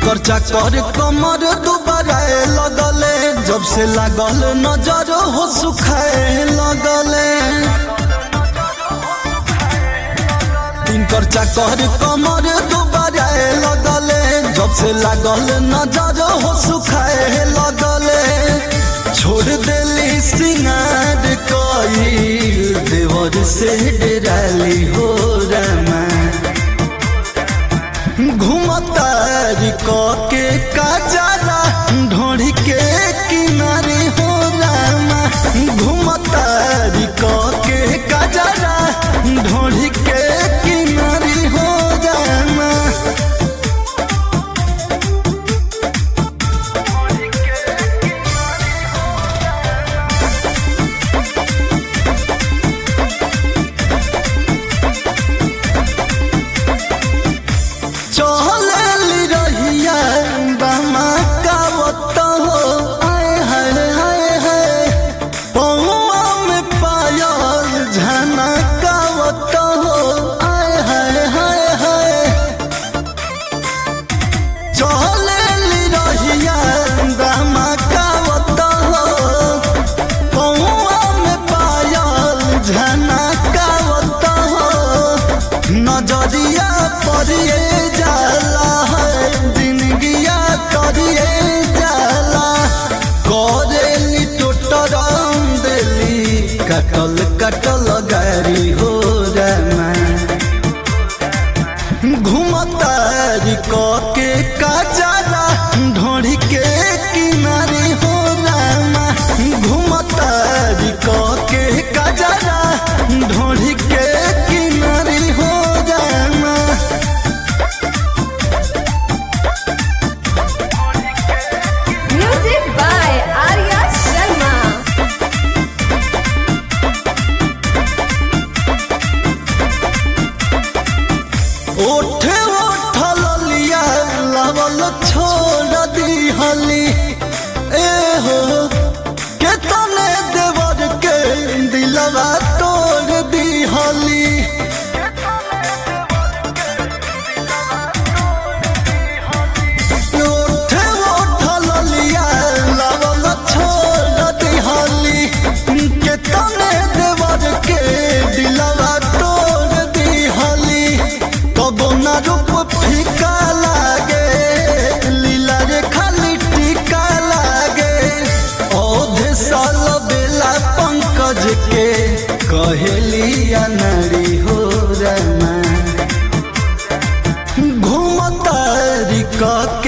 तिनकर चाकर कमर दुबारा लगले जब से लागल नजर हो सुखाए लगले तिनकर चाकर कमर दुबारा लगले जब से लागल नजर हो सुखाए लगले छोड़ देली सिंगार कई देवर से डराली हो रमा घुमतारी के काजारा ढोड़ी के किनारे हो रामा घुमतारी के काजारा ढोड़ी के किनारे हो रामा चहलेली रहिया बामा कावत हो आए हाय हाय हाय पौआ में पायल झना कावत हो आए हाय हाय हाय चहलेली रहिया बामा कावत हो पौआ में पायल झना कावत हो नजरिया परिए जाला है जिंदगिया करिए जाला करेली टोटरम देली कटल कटल गारी हो रमा घुमतारी के काजारा ढोड़ी के किनारे हो रामा घुमतारी के काजारा ढोड़ी के किनारे हो रामा Music by Arya Sharma. ओठे ओठल लिया लवल छोड़ दिहली ए हो के तने देवर के दिलवा तोड़ दिहली ओठे ओठल लिया लवल छोड़ दिहली के तने देवर के दिलवा तोड़ दिहली कबो ना रूप फीका लागे लीला रे खाली टीका लागे औधे साल बेला पंकज के कहेली अनरी हो रमा घूमतारी क